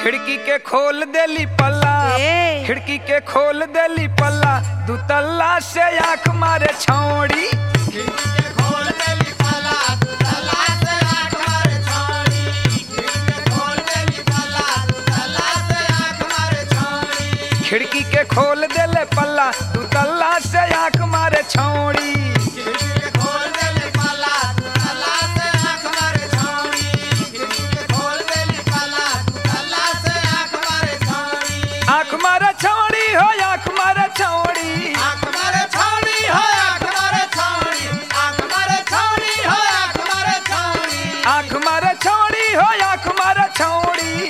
खिड़की के खोल देली पल्ला ए। खिड़की के खोल देली पल्ला दू तल्ला से आंख मारे छौड़ी खिड़की के खोल देले पल्ला दू तल्ला से आंख मारे छौड़ी आंख मारे छौड़ी हो आंख मारे छौड़ी आंख मारे छौड़ी हो आंख मारे छौड़ी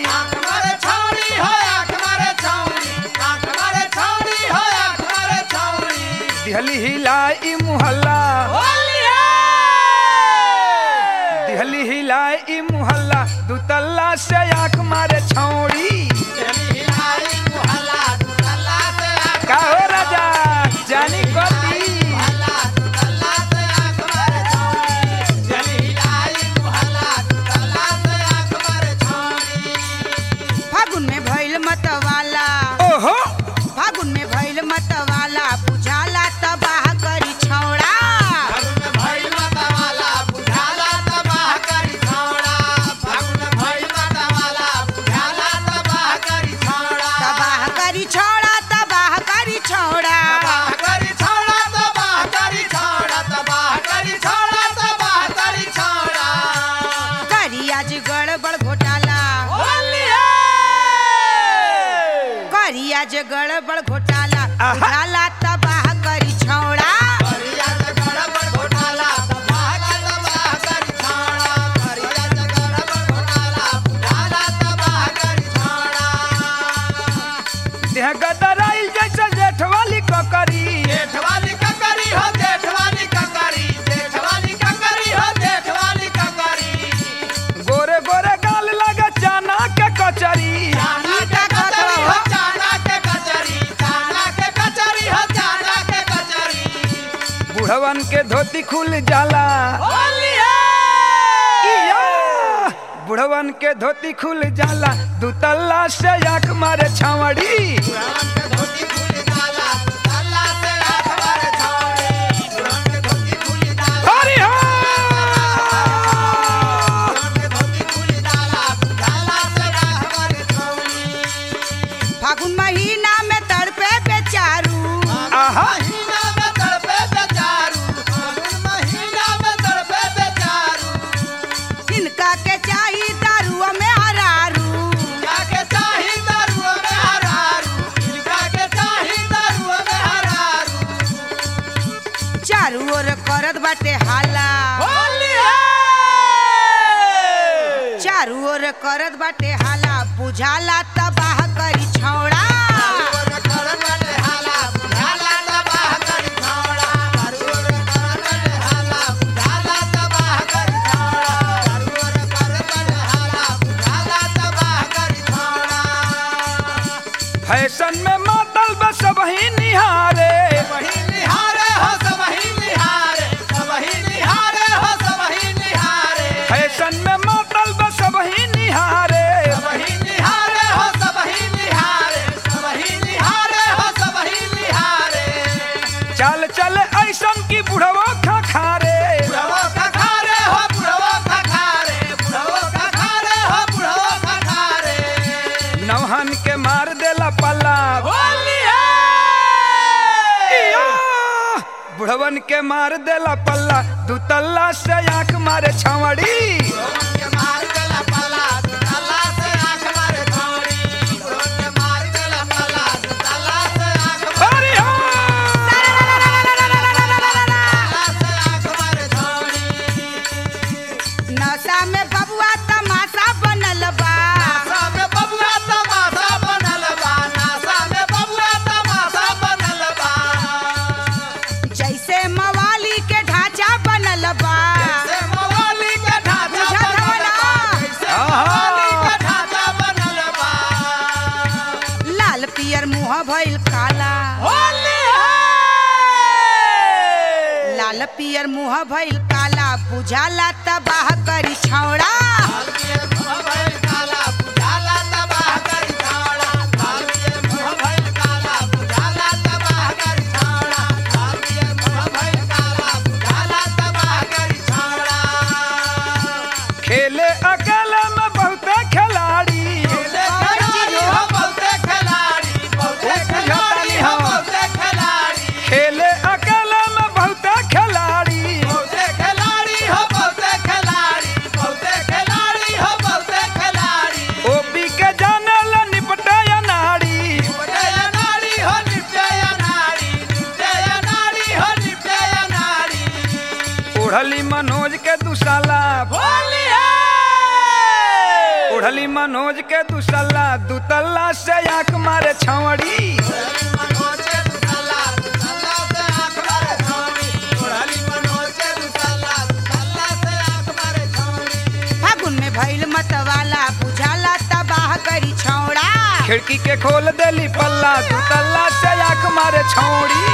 दिहली हिलाई मुहल्ला दिहली हिलाई मुहल्ला दू तल्ला से आंख मारे छौड़ी का हो राजा जानी कती फागुन में भइल मतवाला ओहो फागुन में भइल मतवाला बुझाला तबाह करी छौड़ा तबाह करी छौड़ा तबाह करी छौड़ा करी आज गड़बड़ घोटाला करी आज गड़बड़ घोटाला आहा। बुझाला तबाह करी छौड़ा देह गदराइल जैसे जेठ वाली ककरी जेठवाली ककरी हो जेठवाली ककरी जेठवाली ककरी हो जेठवाली ककरी गोरे गोरे गाल लगे चाना के कचरी चाना के कचरी हो चाना के कचरी चाना के कचरी हो चाना के कचरी बुढ़वन के धोती खुल जाला होलिया इया! बुढ़वन के धोती खुल जाला दू तल्ला से आंख मारे छावड़ी पुरान के धोती खुली डाला डाला से हाथ मारे छावड़ी पुरान के धोती खुली डाला हरि हा! पुरान के धोती खुली डाला डाला से हाथ मारे छावड़ी फागुन महीना में तड़पे बेचारू आहा महीना में तड़पे बेचारू फागुन महीना में तड़पे बेचारू इनका के चाही दारुआ में हरारू इनका के चाही दारुआ में हरारू इनका के चाही दारुआ में हरारू चारू ओर करत बाटे हाला होलिया चारू ओर करत बाटे हाला बुझाला तबाह करी छौड़ा दारुआ करत बाटे हाला बुझाला तबाह करी छौड़ा दारुआ करत बाटे हाला बुझाला तबाह करी छौड़ा दारुआ करत बाटे हाला बुझाला तबाह करी छौड़ा फैशन में मातल बस वही निहारे सबही निहारे हो सबही निहारे सबही निहारे हो सबही निहारे फैशन में मातल बस वही निहारे सबही निहारे हो सबही निहारे सबही निहारे हो सबही निहारे चाल चले ऐसन की बुढ़वा खा खारे बुढ़वो खखारे हो बुढ़वो खखारे बुढ़वो खखारे हो बुढ़वो खखारे नौहन के मार देला पल्ला होलिया इया! बुढ़वन के मार देला पल्ला दू तल्ला से आंख मारे छावड़ी बुढ़वन के मार गला पला ताला से आंख मारे छौड़ी बुढ़वन के मार गला पला ताला से आंख हरि हा! ताला से आंख मारे छौड़ी नशा में बबुआ तमाशा बनल बा नासा में बबुआ तमाशा बनल बा नासा में बबुआ तमाशा बनल बा जैसे मवाली के ढांचा बनल बा जैसे मवाली के ढांचा बुझत बनल बा हवला। जैसे आहा। मवाली के ढांचा बनल बा लाल पियर मुंह भइल काला होली है लाल पियर मुंह भइल काला बुझाला तबाह करी छौड़ा काला बुझाला तबाह ओढ़ली मनोज के दुसल्ला दुतल्ला से आंख मारे छौड़ी फागुन में भइल मतवाला बुझाला तबाह करी छौड़ा खिड़की के खोल देली पल्ला दुतल्ला से आंख मारे छौड़ी